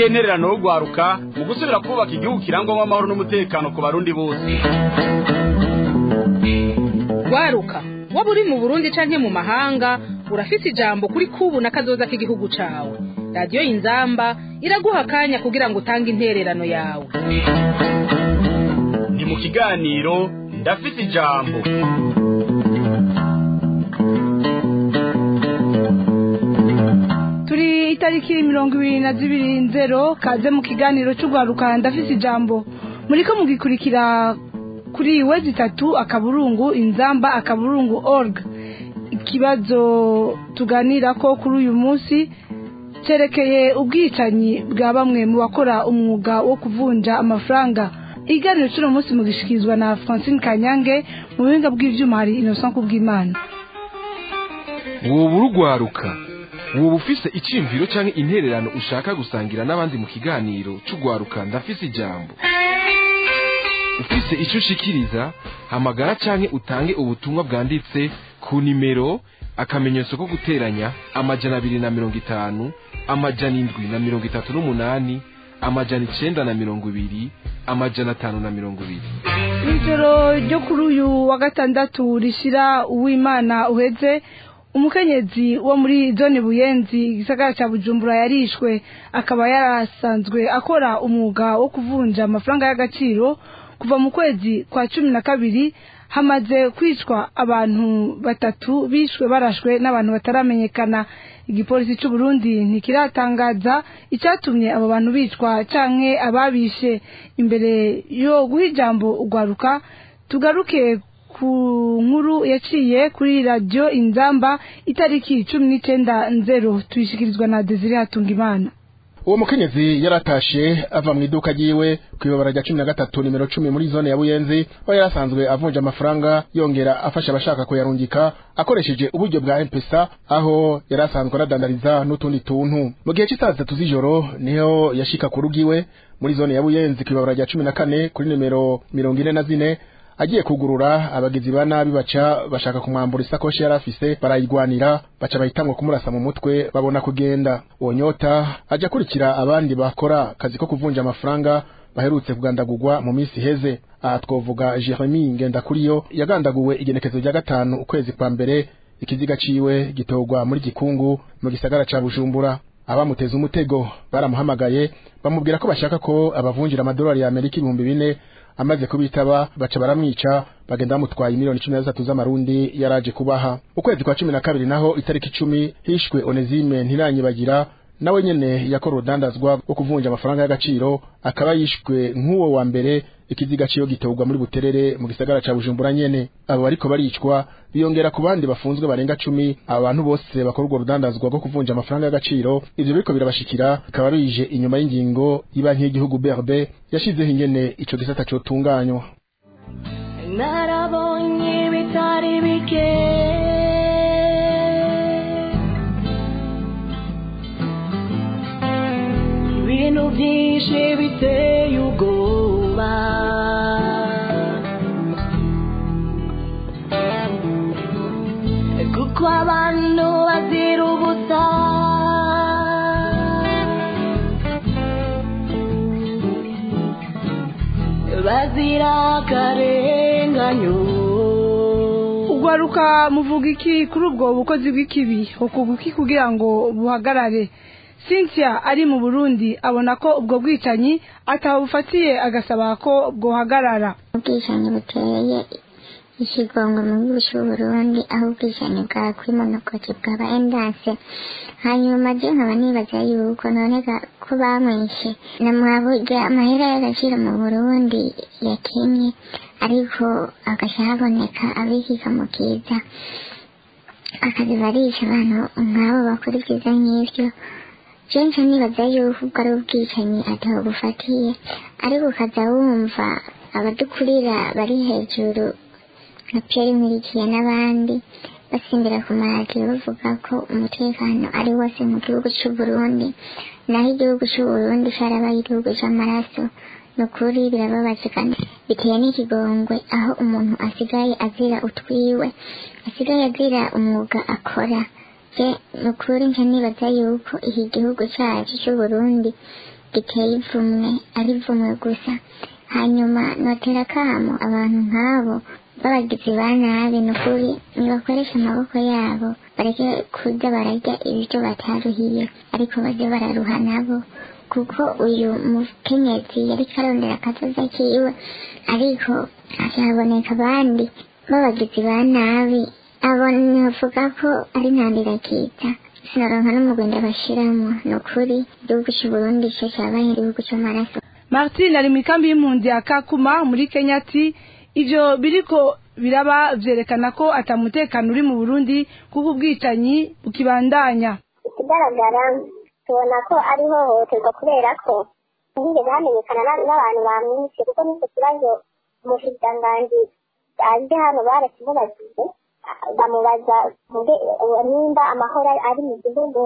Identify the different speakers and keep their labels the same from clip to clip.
Speaker 1: niyihe ntererano yo gwaruka mu gusubira kubaka igihugu kirangwamo amahoro n'umutekano ku barundi bose
Speaker 2: gwaruka waba uri mu burundi canke mu mahanga urafise ijambo kuri kubu na kazoza k'igihugu cawe radiyo inzamba iraguha akanya kugira ngo utange intererano yawe
Speaker 1: ni mu kiganiro ndafise ijambo
Speaker 3: turi itariki mirongo ibiri na zibiri nzero kaze mu kiganiro cy'urwaruka ndafise ijambo muriko mugikurikira kuri wezi itatu akaburungu inzamba akaburungu org ikibazo tuganira ko kuri uyu munsi cyerekeye ubwicanyi bwa bamwe mu bakora umwuga wo kuvunja amafaranga iganiro cy'uno munsi mugishikirizwa na francine kanyange mu buhinga bw'ibyuma hari innocent kubw'imana
Speaker 4: woba urugwaruka woba ufise icyiyumviro cyangwa intererano ushaka gusangira n'abandi mu kiganiro cy'urwaruka ndafise ijambo ufise icyo ushikiriza hamagara cyangwa utange ubutumwa bwanditse ku nimero akamenyetso ko guteranya amajana abiri na mirongo itanu amajana indwi na mirongo itatu n'umunani amajana icenda na mirongo ibiri amajana atanu na mirongo ibiri
Speaker 3: ijoro ryo kuri uyu wa gatandatu rishyira uwimana uheze umukenyezi wo muri zone buyenzi igisagara cya bujumbura yarishwe akaba yarasanzwe akora umwuga wo kuvunja amafaranga y'agaciro kuva mu kwezi kwa cumi na kabiri hamaze kwicwa abantu batatu bishwe barashwe n'abantu bataramenyekana igipolisi cy'u Burundi ntikiratangaza icyatumye abo bantu bicwa canke ababishe imbere yo guha ijambo ugwaruka tugaruke ku nkuru yaciye kuri radiyo inzamba itariki cumi n'icyenda nzero tuyishyikirizwa na desire hatungimana
Speaker 5: uwo mukenyezi yaratashe ava mu iduka ryiwe ku ibabara rya cumi na gatatu nimero cumi muri zone ya buyenzi aho yari asanzwe avunja amafaranga yongera afasha abashaka kuyarungika akoresheje uburyo bwa mpesa aho yari asanzwe aradandariza n'utundi tuntu mu gihe cy'isaha zitatu z'ijoro niho yashika ku rugo iwe muri zone ya buyenzi ku ibabara rya cumi na kane kuri nimero mirongo ine na zine agiye kugurura abagizi ba nabi baca bashaka kumwambura isakoshi yari afise barayigwanira baca bahitamwo kumurasa mu mutwe babona kugenda uwo nyota aja akurikira abandi bakora akazi ko kuvunja amafaranga baherutse kugandagurwa mu minsi iheze aha twovuga jeremi ngendakuriyo yagandaguwe igenekezo rya gatanu ukwezi kwa mbere ikiziga ciwe gitorwa muri gikungu mu gisagara ca bujumbura abamuteza umutego baramuhamagaye bamubwira ko bashaka ko abavunjira amadolari ya amerika ibihumbi bine amaze kubitaba baca baramwica bagenda bamutwaye miliyoni cumi na zitatu z'amarundi yaraje kubaha ukwezi kwa cumi na kabiri naho itariki icumi hishwe onezime ntiranyibagira nawe nyene yakora urudandazwa rwo kuvunja amafaranga y'agaciro akaba yishwe nk'uwo wa mbere ikiziga ciyo gitorwa muri buterere mu gisagara ca bujumbura nyene abo bariko baricwa biyongera ku bandi bafunzwe barenga cumi aba bantu bose bakora urwo rudandazwa rwo kuvunja amafaranga y'agaciro ivyo biriko birabashikira bikaba bije inyuma y'ingingo y'ibanki y'igihugu BRB yashizeho ingene ico gisata cotunganywa
Speaker 6: narabonye bitari bike ibintu byinshi biteye ubwoba kuko abantu bazira ubusa bazira akarenganyo
Speaker 3: ugwaruka muvuga iki kuri ubwo bukozi bw'ikibi hukuga iki kugira ngo buhagarare cynthia ari mu burundi abona ko ubwo bwicanyi atabufatiye agasaba ko bwohagarara
Speaker 7: ubwicanyi buteye ikigongo mu gihugu cy'uburundi aho ubwicanyi bwa kwimonokoke bwaba endase hanyuma je nkaba nibaza yuko none ga- ko bamwishe namwaburya amahera y'agaciro mu burundi yakenye ariko agaca haboneka abikika mu kiza akazi barisha abantu nk'abo bakora ibyiza nk'ivyo jenshi nibaza yuko ubwo ari ubwicanyi ataho bufatiye ariko ukaza wumva abadukurira bari hejuru nka Pierre Nkurikiye n'abandi basimbira ku maradiyo bavuga ko umutekano ari wose mu gihugu cy'u Burundi naho igihugu cy'u Burundi cyarabaye igihugu cy'amaraso ni ukuri birababaje kandi biteye n'ikigongwe aho umuntu asigaye azira utwiwe asigaye azira umwuga akora je ni ukuri nca nibaza yuko iki gihugu cyacu cy'u Burundi giteye ivumwe ari ivumwe gusa hanyuma notera akamo abantu nk'abo b'abagizi ba nabi ni ukuri nibakoresha amaboko yabo bareke kuza bararya ibiryo bataruhiye ariko baze bararuha nabo kuko uyu mukenyezi yari karondera akazoza kiwe ariko hazaboneka abandi b'abagizi ba nabi abo ntibavuga ko ari ntandirakiza sinaronka n'umugwenda bashiramo ni ukuri igihugu cy'uburundi cyo cyabaye igihugu cy'amaraso
Speaker 3: martin ari mu ikambi y'impunzi ya kakuma muri kenya ati ivyo biriko biraba vyerekana ko atamutekano uri mu burundi kuko ubwicanyi bukibandanya
Speaker 8: ikigaragara tubona ko ari ihohoterwa kubera ko ntihigeze hamenyekana na- n'abantu bamwishe kuko n'icyo kibazo umushikiranganji aje hano barakimubajije ah, bamubaza mbe uwo nimba amahoro ari- ari mu gihugu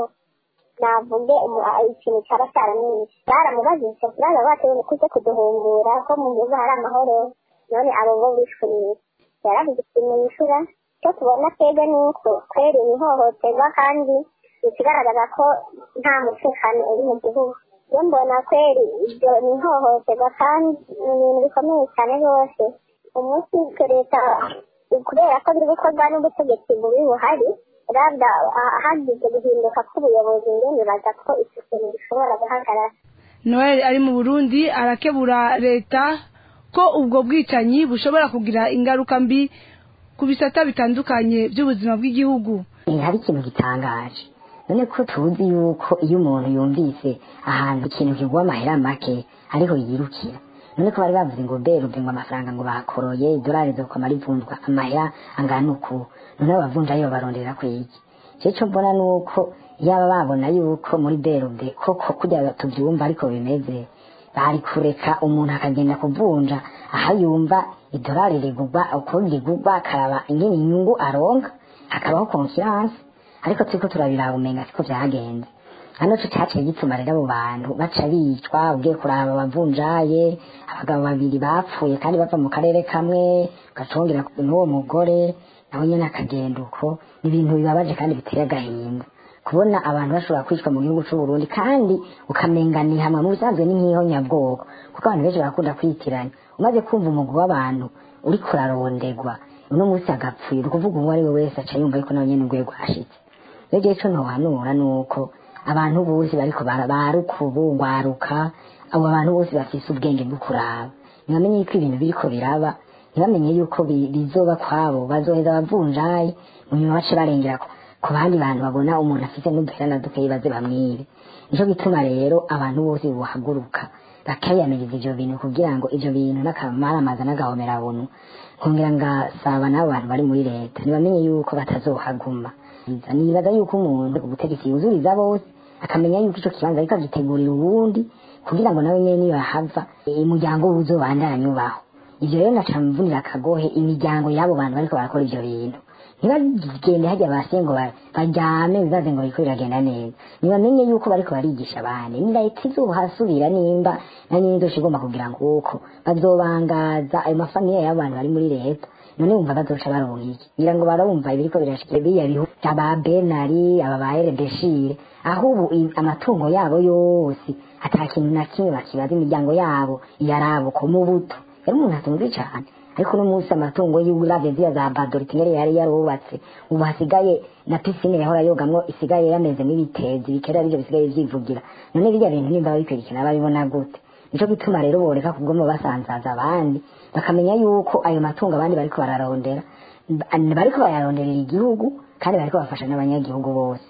Speaker 8: navuge umu- ah, ikintu cyaba cyaramwishe baramubajije icyo kibazo batewe kuze kuduhungura ko mu gihugu hari amahoro none abo bo bishwe n'iki yaravuze ikintu yishura icyo tubona twebwe ni uko kweri ni ihohoterwa kandi ikigaragaza ko nta mutekano uri mu gihugu iyo mbona kweri ibyo ni ihohoterwa kandi ni ibintu bikomeye cyane rwose umunsi twe leta kubera ko biri gukorwa n'ubutegetsi bubi buhari rabda ah, hagize guhinduka k'ubuyobozi njye nibaza ko icyo kintu gishobora guhagarara
Speaker 3: noel ari mu burundi arakebura leta ko ubwo bwicanyi bushobora kugira ingaruka mbi ku bisata bitandukanye by'ubuzima bw'igihugu
Speaker 9: Eh, hari ikintu gitangaje none ko tuzi yuko iyo umuntu yumvise ahantu ikintu kigwa amahera make ariho yirukira none ko bari bavuze ngo berube ngo amafaranga ngo bakoroye idolari zokwama rivunjwa amahera angana uku none abavunjayo babarondera kwiki je co mbona nuko yaba babona yuko muri berube koko kugira tuvyumva ariko bimeze bari kureka umuntu akagenda kuvunja aho yumva idolari rigugwa uko rigugwa akaraba ingene inyungu aronka hakabaho konfiance ariko turiko turabiraba umenga siko vyagenze hano tutaciye gituma rero abo bantu baca bicwa ugiye kuraba abavunjaye abagabo babiri bapfuye kandi bava mu karere kamwe gacongera n'uwo mugore nawe nyene akagenda uko ni ibintu bibabaje kandi biteye agahinda kubona abantu bashobora kwicwa mu gihugu c'u Burundi kandi ukamenga ni hamwe mu bisanzwe ni nk'iho nyabwoko kuko abantu benshi barakunda kwitiranya umaze kumva umugwi w'abantu uriko urarondegwa uno munsi agapfuye ni ukuvuga uwo ari we wese aca yumva yuko nawe nyene urwego hashitse rero igihe co ntohanura ni uko abantu bose bariko bara- baruka ubu ngwaruka abo bantu bose bafise ubwenge bwo kuraba ntibamenye yuko ibintu biriko biraba ntibamenye yuko bi- bizoba kwabo bazoheza abavunjayi mu nyuma bace barengera ku- ku bandi bantu babona umuntu afite n'uduhera na dukeyi baze bamwibe nico gituma rero abantu bose bohaguruka bakayamiriza ivyo bintu kugira ngo ivyo bintu n'akamaramaza n'agahomerabunu nkongera ngasaba n'abo bantu bari muri leta ntibamenye yuko batazohaguma nibaza yuko umuntu ubutegetsi yuzuriza bose akamenya yuko ico kibanza ariko agitegurira uwundi kugira ngo nawe nyene niyo yahava umuryango we uzobandanye ubaho ivyo rero naca mvunira akagohe imiryango y'abo bantu bariko barakora ivyo bintu ntibagende hajya basiye ngo ba- baryame bibaze ngo biriko biragenda neza ntibamenye yuko bariko barigisha abandi ni leta izohasubira nimba na nyine izoca igomba kugira ngo uko bazobangaza ayo mafamiye y'abantu bari muri leta none wumva bazoca baronka iki ngira ngo barumva ibiriko birashikira biriya bihugu aba benari aba ba eredeshire aho ubu i- amatungo yabo yose ata kintu na kimwe bakibaza imiryango yabo yarabo ko mu buto yari umuntu atunze cane ariko uno munsi amatungo y'uravye ziriya za badoritinere yari yarubatse ubu hasigaye na pisine yahora yogamwo isigaye yamezemo ibitezi bikera arivyo bisigaye vyivugira none birya bintu nimba babikurikirana babibona gute nico gituma rero boreka kugoma basanzaza abandi bakamenya yuko ayo matungo abandi bariko bararondera ba- bariko bayaronderera igihugu kandi bariko bafasha n'abanyagihugu bose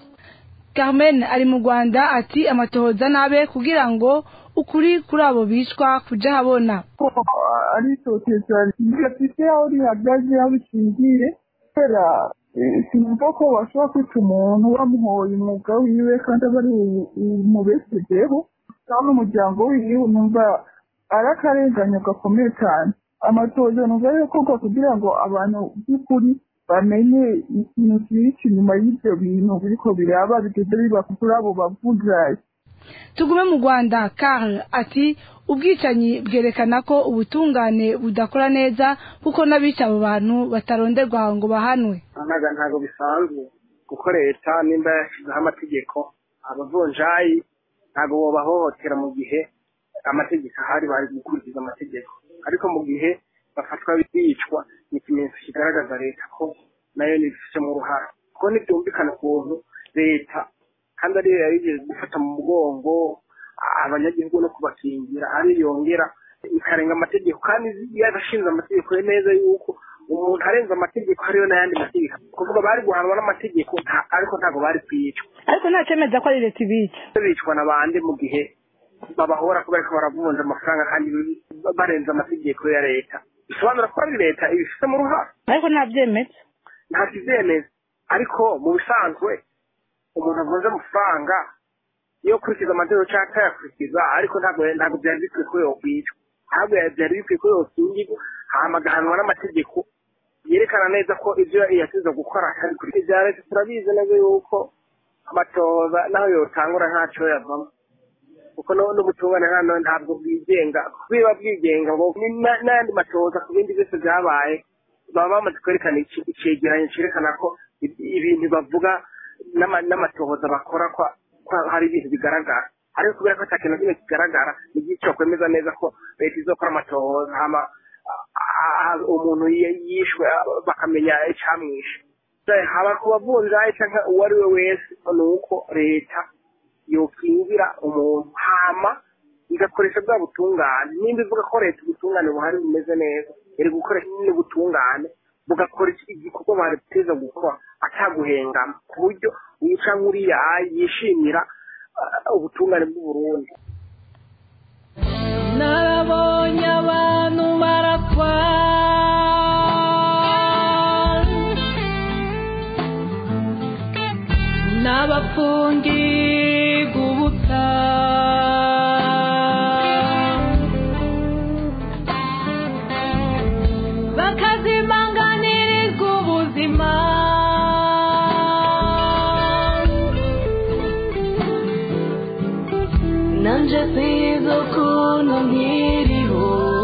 Speaker 3: carmen ari mu rwanda ati amatohoza nabe kugira ngo ukuri kuri abo bicwa kuja habona
Speaker 10: ari itoteza rifite aho rihagaze aho rishingiye kubera eh, sinumva ko bashobora kwica umuntu bamuhoye umwuga wiwe kandi aba ari umubeshejeho kandi umuryango wiwe numva ari akarenganyo gakomeye cyane amatohoza numva yokorwa kugira ngo abantu by'ukuri bamenye ikintu kibiki inyuma y'ibyo bintu biriko biraba bigeze biba kuri abo bavunjayi
Speaker 3: tugume mu rwanda karl ati ubwicanyi bwerekana ko ubutungane budakora neza kuko n'abica abo bantu bataronderwa ngo bahanwe
Speaker 11: ntago ntago bisanzwe kuko leta nimba yashyizeho amategeko abavunjayi ntabwo bobahohotera mu gihe amategeko ahari bari gukurikiza amategeko ariko mu gihe bafatwa bicwa ni ikimenyetso kigaragaza leta ko nayo nibifitemo uruhara kuko ntibyumvikana ukuntu leta kandi ariyo yarigeze gufata mu mugongo abanyagihugu no kubakingira ari yongera ikarenga amategeko kandi yarashinze amategeko ye neza yuko umuntu arenze amategeko hariyo n'ayandi mategeko kuvuga bari guhanwa n'amategeko nta- ariko ntabwo bari kwicwa
Speaker 3: ariko nta cemeza ko ari leta ibica
Speaker 11: bicwa na bande mu gihe babahora kubera ko baravunja amafaranga kandi barenze amategeko ya leta bisobanura ko ari leta ibifitemo uruhare
Speaker 3: ariko nta byemeza
Speaker 11: nta kibyemeza ariko mu bisanzwe umuntu avunja amafaranga iyo akurikiza amategeko cyangwa atayakurikiza ariko ntabwo ntabwo byari bikwiye ko yokwicwa ntabwo byari bikwiye ko yokingirwa hama agahanwa n'amategeko yerekana neza ko ibyo yasize gukora atari kuri ibya leta turabizi neza yuko amatoza naho yotangura ntacyo yavamo kuko no- n'ubutungane hano ntabwo bwigenga biba bwigenga ngo ni- na- n'ayandi matoza ku bindi byose byabaye baba bamaze kwerekana iki- icegeranyo cyerekana ko i- ibintu bavuga n'ama- n'amatohoza bakora ko ko hari ibintu bigaragara ariko kubera ko ata kintu na kimwe kigaragara ni byinshi kwemeza neza ko leta izokora amatohoza hama a- a- umuntu yi- yishwe a- bakamenya icyamwishe haba ku bavunjayi cyangwa uwo ari we wese ni uko leta yokingira umuntu hama igakoresha bwa butungane nimba ivuga ko leta ubutungane buhari bumeze neza iri gukoresha nyine ubutungane bugakora iki- igikorwa bariteza gukora ataguhengama ku buryo wica nk'uriya yishimira ah, ubutungane bw'uburundi
Speaker 6: narabonye abantu barakwa n'abapfungirwa ubusa bakazimanganirizwa ubuzima nanje sizo ukuntu nkiriho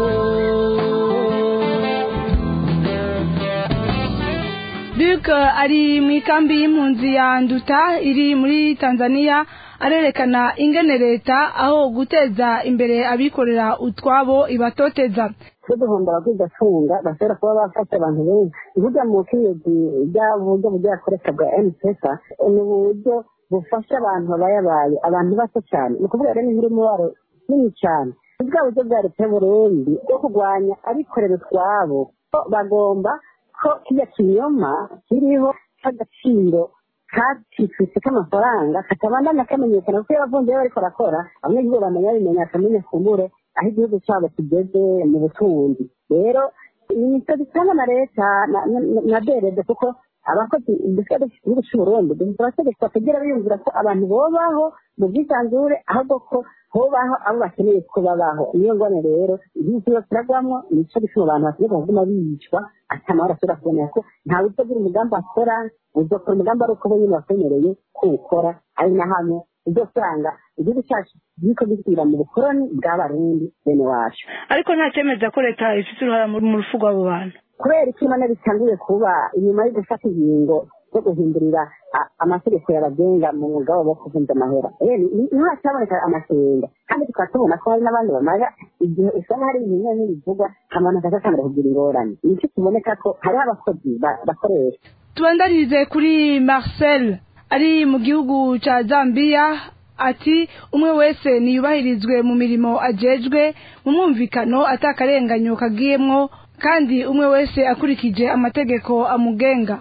Speaker 3: Luc ari mu ikambi y'impunzi ya Nduta iri muri Tanzania arerekana ingene leta aho guteza imbere abikorera utwabo ibatoteza
Speaker 12: twe duhomba abagigafunga bashobora kuba bafasha abantu benshi burya mu bucuruzi bw'uburyo bugiye akoresha bwa emupesa ni uburyo bufasha abantu babayabaye abantu bato cyane ni ukuvuga rero ni nk'umubaro nini cyane ni bwa buryo bwa leta y'uburundi bwo kurwanya abikorera utwabo ko bagomba ko kijya kinyoma kiriho cy'agaciro katikitse k'amafaranga katabandanya kamenyekana kuko iyo abavunjayi bariko barakora abanyagihugu bamenya bimenya akamenya kumbure aho igihugu cyabo kigeze mu butunzi rero ni imisozi itanga na leta na- na- na derede kuko abakozi dusigaye dufite igihugu cy'uburundi dufite abategetsi batagira biyumvira ko abantu bobaho mu bwisanzure ahubwo ko hobaho abo bakeneye ko babaho niyo ngone rero igihugu cyose kiragwamo nico gituma abantu bakeneye kuguma bicwa ati amahoro ashobora kubonera ko ntawe uzogira umugambi akora uzokora umugambi ari uko bo nyine bakwemereye kuwukora ari na hamwe uzosanga igihugu cyacu kiriko gisubira mu bukoroni bw'abarundi bene wacu
Speaker 3: ariko nta cemeza ko leta ifite uruhara mu mu rupfu rw'abo bantu
Speaker 12: kubera iki imana bitanguye kuba inyuma yo gufata ingingo zo guhindurira a- amategeko yabagenga mu mwuga wabo wo kuvunja amahera Eh, ni- niho hacyaboneka amasenga kandi tukaba tubona ko hari n'abandi bamara igihe usanga hari ibintu bimwe bivugwa abantu bakazatangira kugira ingorane nicyo kiboneka ko hariho abakozi ba- bakoresha
Speaker 3: tubandarize kuri Marcel ari mu gihugu ca Zambia ati umwe wese niyubahirizwe mu mirimo ajejwe mu mwumvikano atakarenganyo kagiyemwo kandi umwe wese akurikije amategeko amugenga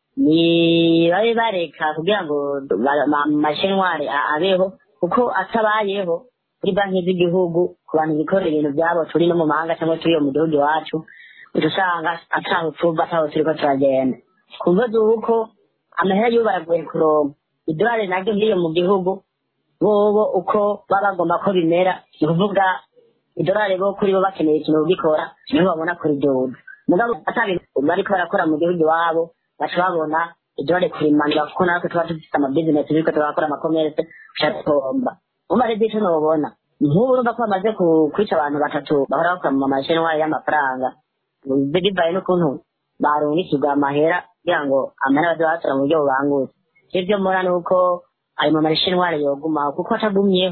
Speaker 9: ni babe bareka kugira ngo ba- ma- amashenwari a- abeho kuko atabayeho kuri banki z'igihugu ku bantu bikorera ibintu byabo turi no mu mahanga cyangwa turi mu gihugu iwacu uca usanga ataho tuva ataho turiko turagenda kumva zuko amahera y'ubu baragoye kuronka idolari naryo nk'iyo mu gihugu bobo uko baba bagomba ko bimera ni ukuvuga idolari bo kuri bo bakeneye ikintu kugikora niho babona kuriduza mugabo atabintu bariko barakora mu gihugu iwabo baca babona idolari kurimanura kuko natwe tuba dufite amabizinesi biriko turakora amakomerese uca tuhomba umva rero ico nobona nk'ubu urumva ko bamaze ku- kwica abantu batatu bahora bakora mu mashenwari y'amafaranga bivaye n'ukuntu barungikirwa amahera kugira ngo amahera baze batora mu buryo bubangutse ivyo mbona ni uko ayo mu mashenwari yogumaho kuko atagumyeho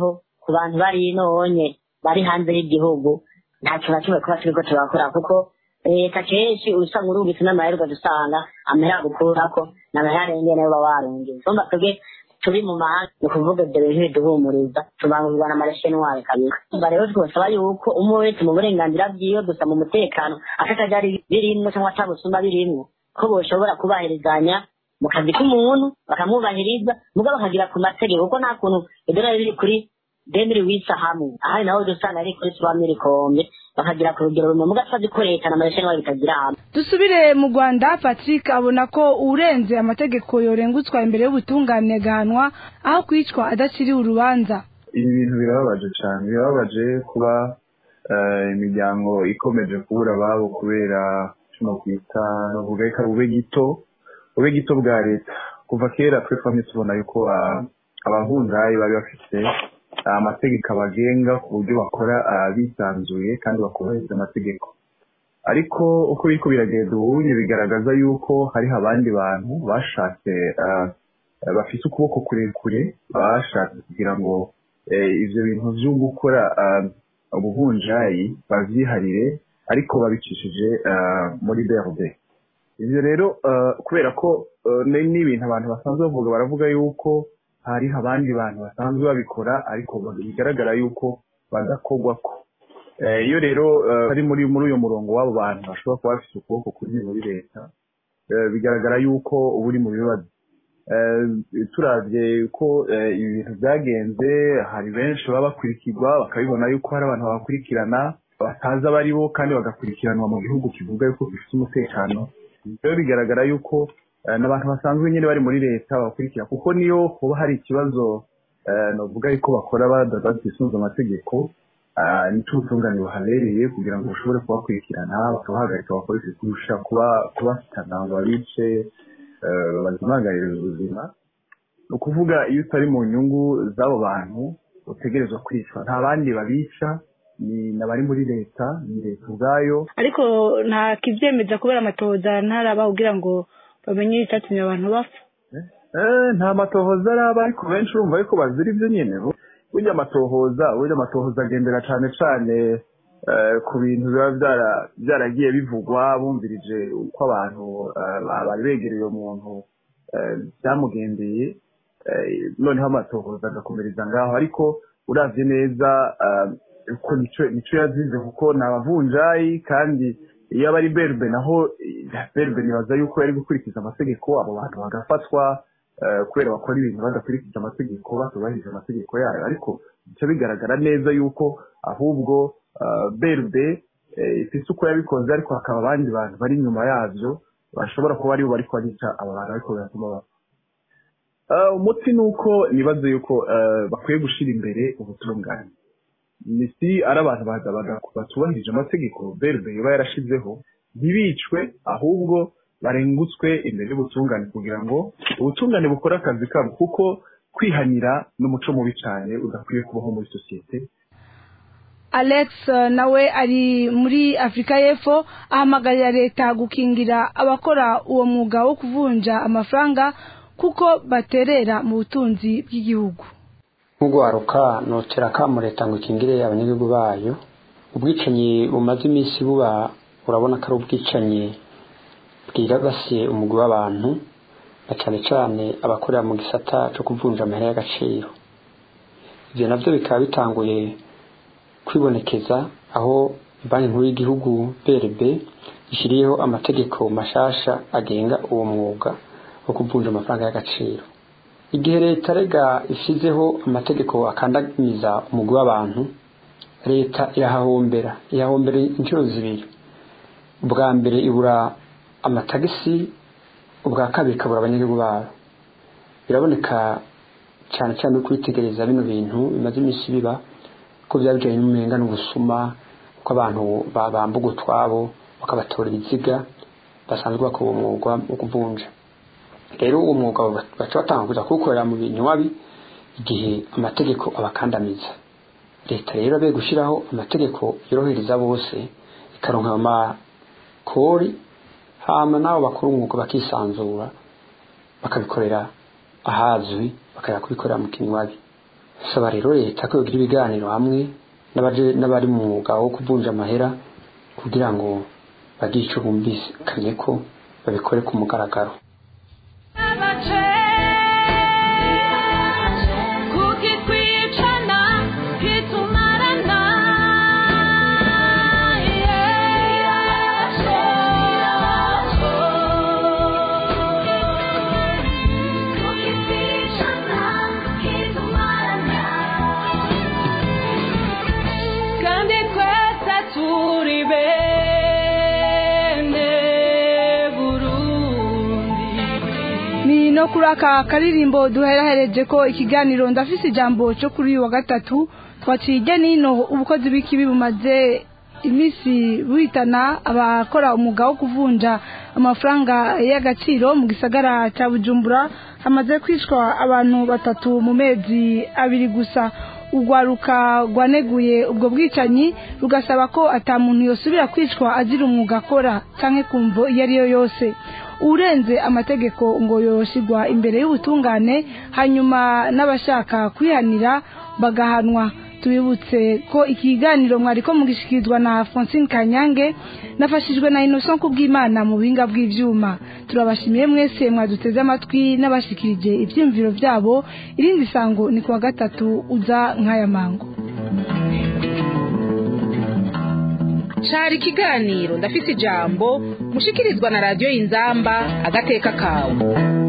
Speaker 13: ku bantu bari inonye bari hanze y'igihugu ntacyo na kimwe kuba turiko turakora kuko leta kenshi usanga urungitse n'amaheruka dusanga amahera gukurako n'amaherenge nayo baba warungiye somba twebwe turi mu mahanga ni ukuvuga ibyo bintu biduhumuriza tubangurwa n'amarashenwari kabisa umva rero twosaba yuko umwe wese mu burenganzira bwiwe gusa mu mutekano atakajari birimwo cyangwa atabusuma birimwo ko boshobora kubahirizanya mu kazi k'umuntu bakamwubahiriza mugabo bakagira ku mategeko kuko nta kuntu idolari riri kuri demiri wisa hamwe ahari naho dusanga ari kuri suwamiri kombe bakagira ku rugero rumwe mugatwa ko leta n'amarashenwari bitagira hamwe
Speaker 3: dusubire mu rwanda patrick abona ko urenze amategeko yorengutswa imbere y'ubutungane gahanwa aho kwicwa adaciriwe urubanza
Speaker 14: ibi bintu birababaje cyane birababaje kuba imiryango ikomeje kubura ababo kubera kino kwita bavuga ko bube gito bube gito bwa leta kuva kera twe twamye tubona yuko abahunzayi bari bafite amategeko abagenga ku buryo bakora bisanzuye kandi bakubahiriza amategeko ariko uko biriko biragenda ubunye bigaragaza yuko hariho abandi bantu bashatse bafite ukuboko kurekure bashatse kugira ngo ivyo bintu vyo gukora ubuhunjayi bavyiharire ariko babicishije muri BRD ivyo rero kubera ko n'ibintu abantu basanzwe bavuga baravuga yuko hariho abandi bantu basanzwe babikora ariko bigaragara yuko badakogwako iyo rero ari muri muri uyo murongo w'abo bantu bashobora kuba bafite ukuboko kuri muri leta bigaragara yuko uba uri mu bibazo turavye ko ibi bintu byagenze hari benshi baba bakurikirwa bakabibona yuko hari abantu babakurikirana batazi abo ari bo kandi bagakurikiranwa mu gihugu kivuga yuko gifite umutekano rero bigaragara yuko n'abantu basanzwe nyine bari muri leta babakurikira kuko niyo kuba hari ikibazo navuga yuko bakora batisunze amategeko nicyo ubutungane buhabereye kugira ngo bushobore kubakurikirana bakabahagarika bakoreshe kurusha kubafitana ngo babice bazimagarire ubuzima ni ukuvuga iyo utari mu nyungu z'abo bantu utegerezwa kwicwa nta bandi babica ni n'abari muri leta ni leta ubwayo
Speaker 3: ariko nta kibyemeza kubera amatohoza ntaraba kugira ngo bamenye icyatumye abantu bapfa
Speaker 14: nta matohoza araba ariko benshi urumva ariko bazira ibyo nyine burya amatohoza burya amatohoza agendera cyane cyane ku bintu biba byaragiye bivugwa bumvirije uko abantu bari begereye uwo muntu byamugendeye noneho amatohoza agakomereza ngaho ariko uravye neza ko nico yazize kuko ni abavunjayi kandi iyo aba ari berbe naho berbe nibaza yuko yari gukurikiza amategeko abo bantu bagafatwa kubera bakora ibintu badakurikije amategeko batubahirije amategeko yayo ariko bica bigaragara neza yuko ahubwo berbe ifise uko yabikoze ariko hakaba abandi bantu bari inyuma yavyo bashobora kuba aribo bariko barica aba bantu ariko biratuma bapfa umuti ni uko nibaze yuko bakwiye gushira imbere ubutungane si ari abantu batubahirije amategeko berbe iba yarashizeho ntibicwe ahubwo barengutswe imbere y'ubutungane kugira ngo ubutungane bukore akazi kabo kuko kwihanira n'umuco mubi cyane udakwiye kubaho muri sosiyete
Speaker 3: alex nawe ari muri afurika y'epfo ahamagarira leta gukingira abakora uwo mwuga wo kuvunja amafaranga kuko baterera mu butunzi bw'igihugu
Speaker 15: nk'ugwaruka notera akamu leta ngo ikingire abanyagihugu bayo ubwicanyi bumaze iminsi buba urabona ko ari ubwicanyi bwiragasiye umugwi w'abantu na cyane cyane abakorera mu gisata cyo kuvunja amahera y'agaciro ibyo nabyo bikaba bitanguye kwibonekeza aho banki nkuru y'igihugu brb ishyiriyeho amategeko mashasha agenga uwo mwuga wo kuvunja amafaranga y'agaciro igihe leta rega ishyizeho amategeko akandamiza umugwi w'abantu leta irahahombera irahombera inshuro zibiri ubwa mbere ibura amatagisi ubwa kabiri ikabura abanyagihugu babo biraboneka cyane cyane kwitegereza bino bintu bimaze iminsi biba ko byaba bijyanye n'umurenga n'ubusuma ko abantu bambuga utwabo bakabatora ibiziga basanzwe bakora umwuga wo kuvunja rero uwo mwuga baca batanga kuza kuwukorera mu bintu wabi igihe amategeko abakandamiza leta rero abe gushyiraho amategeko yorohereza bose ikaronka amakori hama nabo bakora umwuga bakisanzura bakabikorera ahazwi bakajya kubikorera mu kinywabi saba rero leta ko yogira ibiganiro hamwe n'abaje- n'abari mu mwuga wo kuvunja amahera kugira ngo bagire icyo bumvikanye ko babikore ku mugaragaro
Speaker 6: kukitwicana kitumarana kandi twese turi bene burundi
Speaker 3: ni no kuri aka karirimbo duherahereje ko ikiganiro ndafise ijambo cyo kuri uyu wa gatatu twaciye ijya n'ino ubukozi bw'ikibi bumaze iminsi buhitana abakora umwuga wo kuvunja amafaranga y'agaciro mu gisagara cya bujumbura hamaze kwicwa abantu batatu mu mezi abiri gusa urwaruka rwaneguye ubwo bwicanyi rugasaba ko ata muntu yosubira kwicwa azira umwuga akora cyangwa kumvo iyo ari yo yose urenze amategeko ngo yoshigwa imbere y'ubutungane hanyuma n'abashaka kwihanira bagahanwa tubibutse ko ikiganiro mwari ko mugishikirizwa na Francine Kanyange nafashijwe na Innocent kubw'Imana mu buhinga bw'ivyuma turabashimiye mwese mwaduteze amatwi n'abashikirije ivyumviro byabo irindi sango ni kuwa gatatu uza nk'aya mango
Speaker 2: cari ikiganiro ndafise ijambo mushikirizwa na radiyo y'inzamba agateka kawe